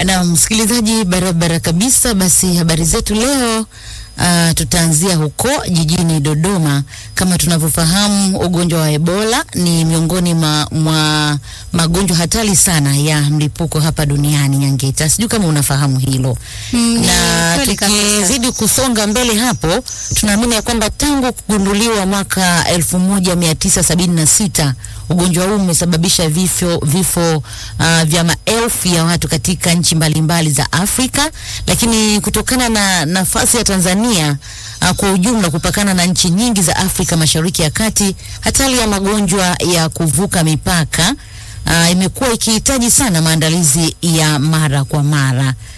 Na msikilizaji, barabara kabisa. Basi habari zetu leo Uh, tutaanzia huko jijini Dodoma. Kama tunavyofahamu, ugonjwa wa Ebola ni miongoni mwa, mwa magonjwa hatari sana ya mlipuko hapa duniani. Nyangeta, sijui kama unafahamu hilo Mm, na kweli kabisa. tukizidi kusonga mbele hapo, tunaamini ya kwamba tangu kugunduliwa mwaka 1976 ugonjwa huu umesababisha vifo, vifo uh, vya maelfu ya watu katika nchi mbalimbali za Afrika, lakini kutokana na nafasi ya Tanzania uh, kwa ujumla kupakana na nchi nyingi za Afrika Mashariki ya Kati, hatari ya magonjwa ya kuvuka mipaka uh, imekuwa ikihitaji sana maandalizi ya mara kwa mara